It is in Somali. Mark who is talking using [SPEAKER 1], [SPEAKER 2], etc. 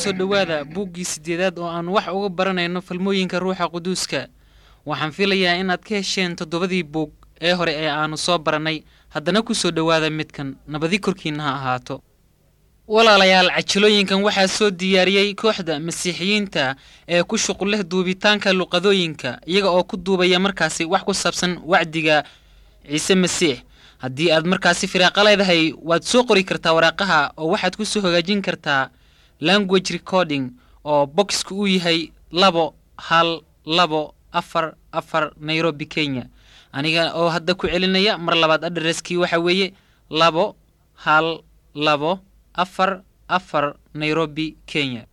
[SPEAKER 1] soo dhowaada buuggii siddeedaad oo aan wax uga baranayno falmooyinka ruuxa quduuska waxaan filayaa inaad ka hesheen toddobadii buug ee hore ee aannu soo barannay haddana ku soo dhowaada midkan nabadi korkiinna ha ahaato walaalayaal cajilooyinkan waxaa soo diyaariyey kooxda masiixiyiinta ee ku shuqul leh duubitaanka luqadooyinka iyaga oo ku duubaya markaasi wax ku saabsan wacdiga ciise masiix haddii aad markaasi firaaqa leedahay waad soo qori kartaa waraaqaha oo waxaad ku soo hagaajin kartaa language recording oo boxku uu yahay labo hal labo afar afar nairobi kenya aniga oo hadda ku celinaya mar labaad adreskii waxa weeye labo hal labo afar afar nairobi kenya